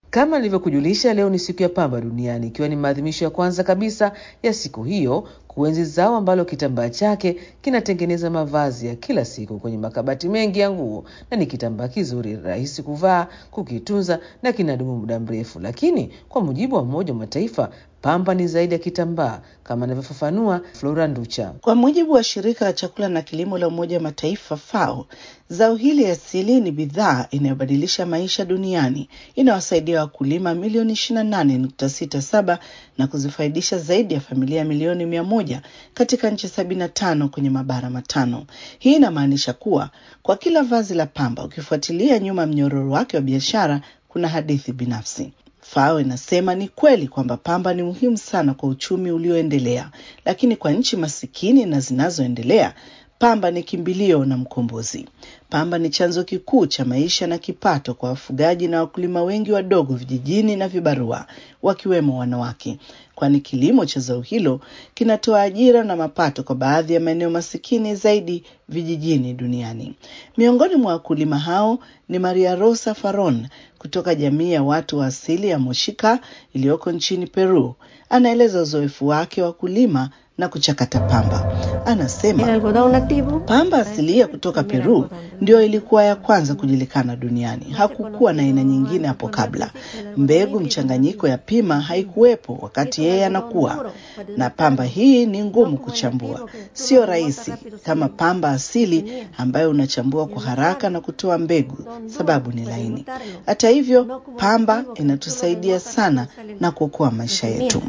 Kama nilivyokujulisha, leo ni siku ya pamba duniani, ikiwa ni maadhimisho ya kwanza kabisa ya siku hiyo kuenzi zao ambalo kitambaa chake kinatengeneza mavazi ya kila siku kwenye makabati mengi ya nguo, na ni kitambaa kizuri, rahisi kuvaa, kukitunza na kinadumu muda mrefu. Lakini kwa mujibu wa Umoja wa Mataifa, pamba ni zaidi ya kitambaa, kama anavyofafanua Flora Nducha. Kwa mujibu wa shirika la chakula na kilimo la Umoja wa Mataifa FAO, zao hili asili ni bidhaa inayobadilisha maisha duniani, inawasaidia wakulima milioni 28.67 na kuzifaidisha zaidi ya familia milioni mia moja katika nchi 75 kwenye mabara matano. Hii inamaanisha kuwa kwa kila vazi la pamba, ukifuatilia nyuma mnyororo wake wa biashara, kuna hadithi binafsi. FAO inasema ni kweli kwamba pamba ni muhimu sana kwa uchumi ulioendelea, lakini kwa nchi masikini na zinazoendelea pamba ni kimbilio na mkombozi. Pamba ni chanzo kikuu cha maisha na kipato kwa wafugaji na wakulima wengi wadogo vijijini na vibarua, wakiwemo wanawake, kwani kilimo cha zao hilo kinatoa ajira na mapato kwa baadhi ya maeneo masikini zaidi vijijini duniani. Miongoni mwa wakulima hao ni Maria Rosa Faron kutoka jamii ya watu wa asili ya Moshika iliyoko nchini Peru. Anaeleza uzoefu wake wa kulima na kuchakata pamba. Anasema pamba asilia kutoka Peru ndio ilikuwa ya kwanza kujulikana duniani. Hakukuwa na aina nyingine hapo kabla. Mbegu mchanganyiko ya pima haikuwepo wakati yeye anakuwa, na pamba hii ni ngumu kuchambua, sio rahisi kama pamba asili ambayo unachambua kwa haraka na kutoa mbegu, sababu ni laini. Hata hivyo, pamba inatusaidia sana na kuokoa maisha yetu.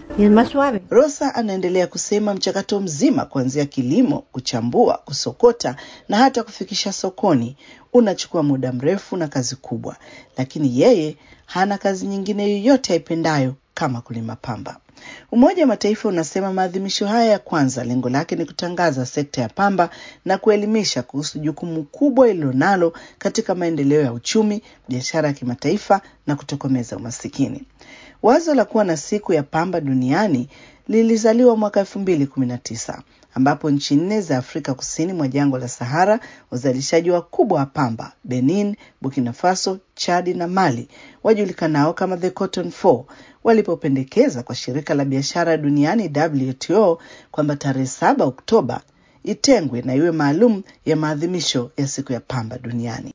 Rosa anaendelea kusema mchakato mzima kuanzia kilimo, kuchambua, kusokota na hata kufikisha sokoni unachukua muda mrefu na kazi kubwa, lakini yeye hana kazi nyingine yoyote aipendayo kama kulima pamba. Umoja wa Mataifa unasema maadhimisho haya ya kwanza lengo lake ni kutangaza sekta ya pamba na kuelimisha kuhusu jukumu kubwa ililonalo katika maendeleo ya uchumi, biashara ya kimataifa na kutokomeza umasikini. Wazo la kuwa na siku ya pamba duniani lilizaliwa mwaka elfu mbili kumi na tisa ambapo nchi nne za Afrika kusini mwa jangwa la Sahara, wazalishaji wakubwa wa pamba Benin, Burkina Faso, Chadi na Mali wajulikanao kama the Cotton Four walipopendekeza kwa shirika la biashara duniani WTO kwamba tarehe saba Oktoba itengwe na iwe maalum ya maadhimisho ya siku ya pamba duniani.